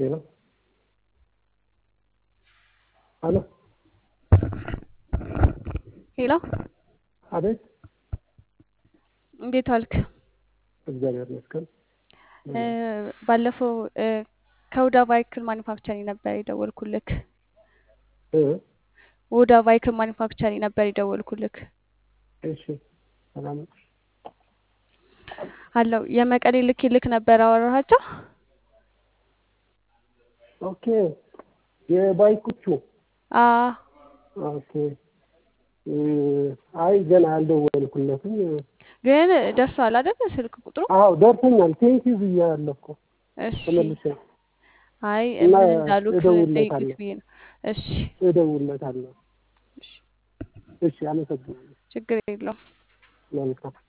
ሄሎ ሄሎ ሄሎ አቤት እንዴት ዋልክ? እግዚአብሔር ይመስገን እ ባለፈው እ ከሁዳ ቫይክል ማኒፋክቸሪንግ ነበር የደወልኩልክ። እ ሁዳ ቫይክል ማኒፋክቸሪንግ ነበር የደወልኩልክ። እሺ ሰላም ነው አለው የመቀሌ ልክ ልክ ነበር አወራሃቸው? ኦኬ የባይኮቹ አ ኦኬ እ አይ ገና አልደወልኩለትም ግን ደርሷል አይደል ስልክ ቁጥሩ? አዎ ደርሶኛል ቴንኪው ብያለሁ እኮ እሺ ተመልሼ አይ እና ምን እንዳሉክ እደውልለታለሁ ጠይቅክ ብዬ ነው። እሺ እደውልለታለሁ እሺ እሺ አመሰግናለሁ ችግር የለውም። መልካም